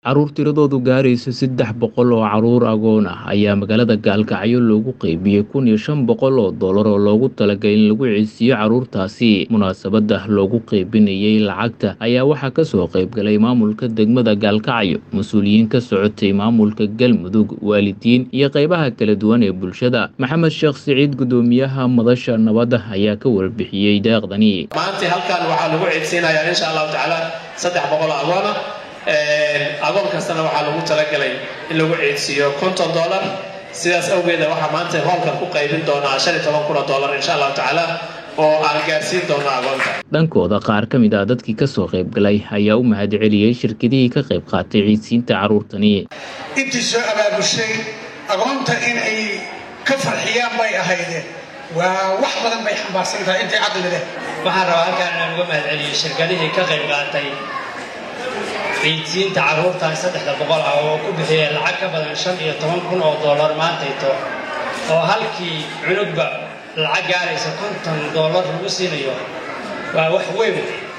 Carruur tiradoodu gaarayso saddex boqol oo carruur agoon ah ayaa magaalada Gaalkacyo loogu qaybiyey kun iyo shan boqol oo dollar oo loogu talagalay in lagu codsiiyo carruurtaasi. Munaasabadda loogu qaybinayay lacagta ayaa waxaa ka soo qayb galay maamulka degmada Gaalkacyo, mas'uuliyiin ka socotay maamulka Galmudug, waalidiin iyo qaybaha kala duwan ee bulshada. Maxamed Sheekh Siciid, guddoomiyaha madasha nabadda, ayaa ka warbixiyey deeqdani. maanta halkan waxaa lagu ceebsiinayaa insha allahu tacaala saddex boqol oo agoona agoon kastana waxaa lagu talagalay in lagu ceedsiiyo konton dollar sidaas awgeeda waxaa maanta hoolkan ku qaybin doonaa shan iyo toban kun oo dollar insha allahu tacaala oo aan gaarsiin doono agoonta dhankooda qaar ka mid ah dadkii ka soo qayb galay ayaa u mahadceliyey shirkadihii ka qayb qaatay ciidsiinta carruurtani intii soo abaabushay agoonta in ay ka farxiyaan bay ahaydeen waa wax badan bay xambaarsan tahay intay caqli leh waxaan rabaa halkaan inaan uga mahadceliyo shirkadihii ka qayb qaatay ciidsiinta carruurtan saddexda boqol ah oo ku bixiyay lacag ka badan shan iyo toban kun oo dollar maantayto oo halkii cunugba lacag gaaraysa konton dollar lagu siinayo waa wax weyn